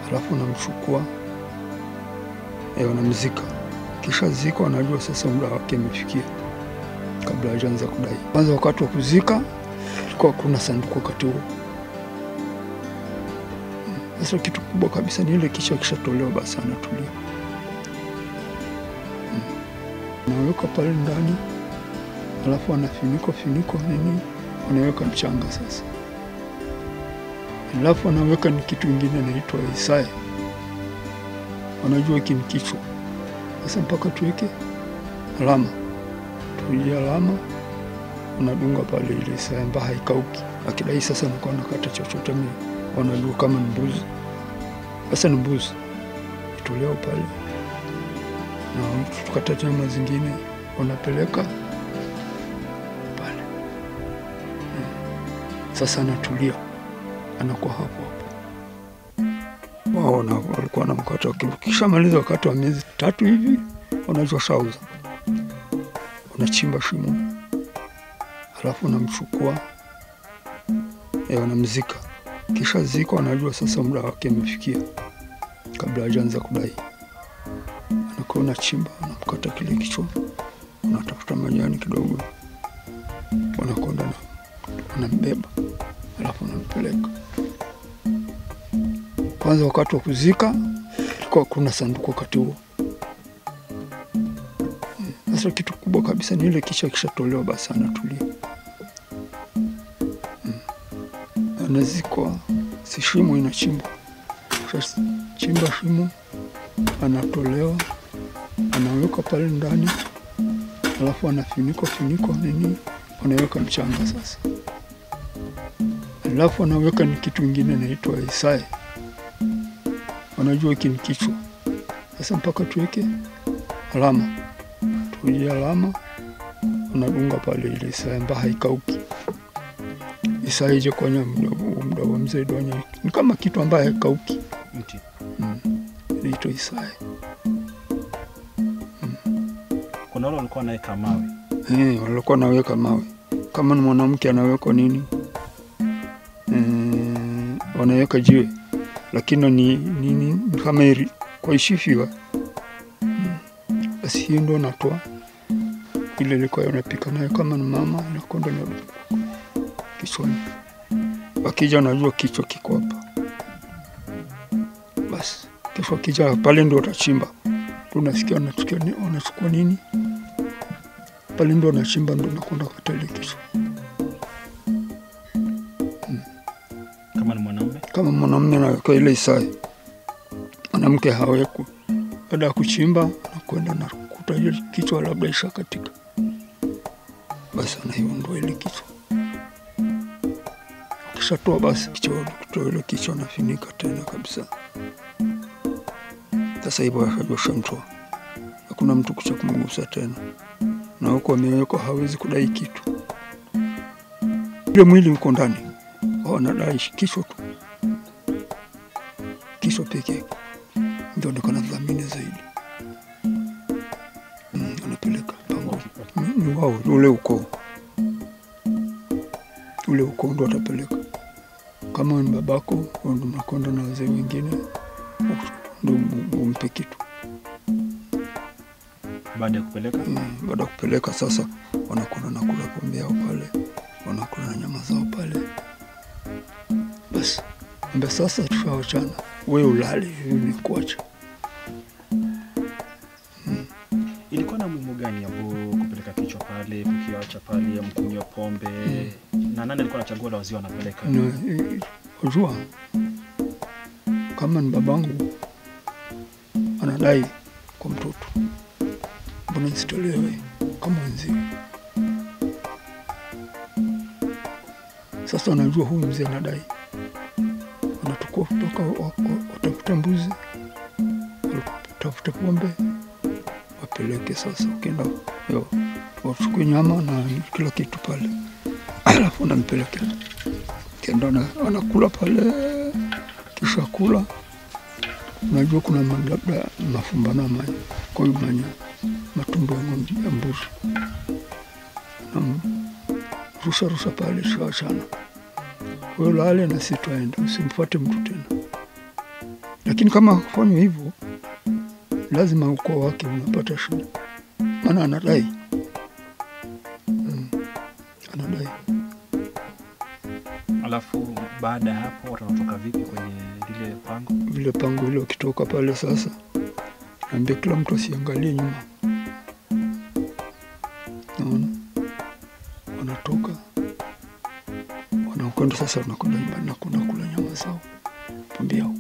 alafu unamchukua e, wanamzika. Kisha zika, wanajua sasa muda wake umefikia, kabla hajaanza kudai. Kwanza wakati wa kuzika kulikuwa kuna sanduku wakati huo. Sasa kitu kubwa kabisa ni ile kichwa kishatolewa, basi anatulia, naweka pale ndani, alafu anafinikwa finiko nini, wanaweka mchanga sasa, alafu anaweka ni kitu ingine naitwa Isaya, wanajua hiki ni kichwa sasa, mpaka tuweke alama, tuie alama, unadunga pale ile Isaya ambayo haikauki, akidai sasa nakuwa nakata chochote mimi wanajua kama ni mbuzi. Sasa ni mbuzi itolewa pale, na tukata nyama zingine wanapeleka pale. Sasa anatulia, anakuwa hapo hapo. Wao na- walikuwa na mkate, kishamaliza wakati wa miezi tatu hivi, wanajua shauza, wanachimba shimo, alafu wanamchukua e, wanamzika kisha zika, wanajua sasa muda wake umefikia, kabla hajaanza kudai. Anakuwa unachimba, unamkata kile kichwa, unatafuta majani kidogo, wanakonda na wanambeba, alafu unampeleka. Kwanza wakati wa kuzika ilikuwa kuna sanduku wakati huo. Sasa kitu kubwa kabisa ni ile kichwa kishatolewa, basi anatulia anazikwa, si shimo inachimbwa, Sasa chimba shimo, anatolewa, anawekwa pale ndani, alafu anafinikwa finikwa nini, wanaweka mchanga sasa, alafu anaweka ni kitu ingine naitwa Isaya, wanajua hiki ni kichwa sasa, mpaka tuweke alama, tuie alama, unadunga pale ile Isaya ambayo haikauki Isaya ije kwenye muda wa mzee Donya ni kama kitu ambaye haikauki, Mti. inaitwa Isaya. Kuna wale walikuwa wanaweka mawe. Eh, walikuwa naweka mawe, kama ni mwanamke anawekwa nini, eh, wanaweka jiwe, lakini ni nini kama iri kwa ishifiwa basi, hiyo ndo natoa ile ilikuwa unapika nayo, kama ni mama inakonda na kichwani, wakija wanajua kichwa kiko hapa, basi kesho wakija pale ndo watachimba, tunasikia wanachukua ni- wanachukua nini pale ndo wanachimba ndo nakwenda kata ile kichwa. Kama ni mwanaume Kama mwanamume anaweka ile Isaya, mwanamke hawekwi. Baada ya kuchimba anakwenda na kuta ile kichwa labda isha katika, basi anaiondoa ile kichwa. Ukishatoa basi kichwa, kutoa ile kichwa nafinika tena kabisa. Sasa hivyo akajua shamtoa, hakuna mtu kucha kumgusa tena, na huko amewekwa hawezi kudai kitu. Ile mwili uko ndani, wao wanadai kichwa tu kichwa peke yake ndio ndo kana dhamini zaidi. Mm, wanapeleka pango ni ni wao ule ukoo ule ukoo ndo watapeleka. Kama ni babako ndo mnakwenda na wazee wengine ndo mu- umpe kitu. baada ya kupeleka Mm, Baada ya kupeleka sasa, wanakwenda na kula pombe yao pale, wanakula na nyama zao pale. Basi ambe sasa, tushawachana, we ulale, mimi kuacha ilikuwa na muhimu gani abu kupeleka kichwa pale, kukiacha pale, ya mkunywa pombe na nani alikuwa anachagua la wazee wanapeleka? na eh, ujua kama ni babangu anadai kwa mtoto, mbona nisitolewe kama wenzio? Sasa wanajua huyu mzee anadai, wanatukua kutoka wa- wa- watafute mbuzi, watafute pombe, wapeleke. Sasa ukienda yo, wachukue nyama na kila kitu pale, alafu nampelekea kenda na- wanakula pale, kisha kula, unajua kuna ma- labda mafumbano ama kwa hiyo manya matumbo ya ng'ombe ya mbuzi na rusha rusha pale, tukaachana. Wewe lale na si twaenda, usimfuate mtu tena. lakini kama kufanywa hivyo, lazima ukoo wake unapata shida, maana anadai mm, anadai Alafu baada ya hapo watu wanatoka vipi kwenye lile pango? vile pango hilo. Wakitoka pale sasa, naambia kila mtu asiangalie nyuma, naona wanatoka wanakwenda sasa, wanakwenda nyumbani na kwenda kula nyama zao pombe yao.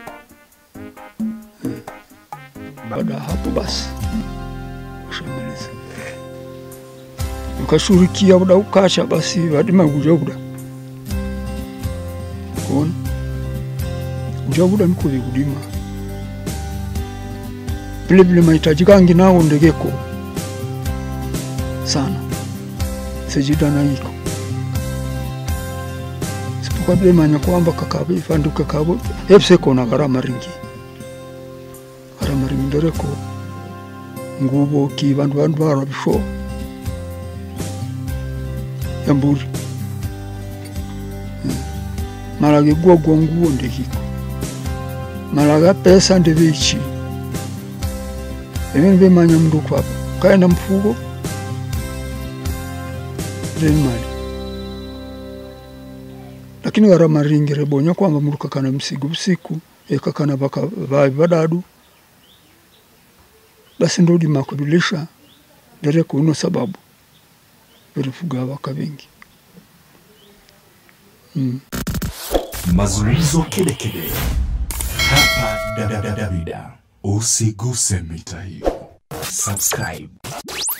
Eh, Baada ya hapo basi washamaliza, ukashurikia uda ukacha basi vadima kuja uda kuona ujabuda niko vikudima vile vile mahitaji gangi nawo ndegeko sana sijida na iko sipokuwa vile manya kwamba kakabe fandu kakabo hepse kona gharama ringi gharama ringi ndereko ngubo ki bandu bandu barabisho yamburi malaga gwogwo nguo ndekiko malaga pesa ndivichi ivini vimanya mndu kwapa kaenda mfugo mali lakini gharama ringi rebonya kwamba mndu kakana msigo usiku ekakana vaka vavi vadadu basi ndodima kuvilisha ndereko uno sababu virifuga vaka vingi mm. Mazungumzo kedekede hapa Davida. Usiguse mita hiyo. Subscribe.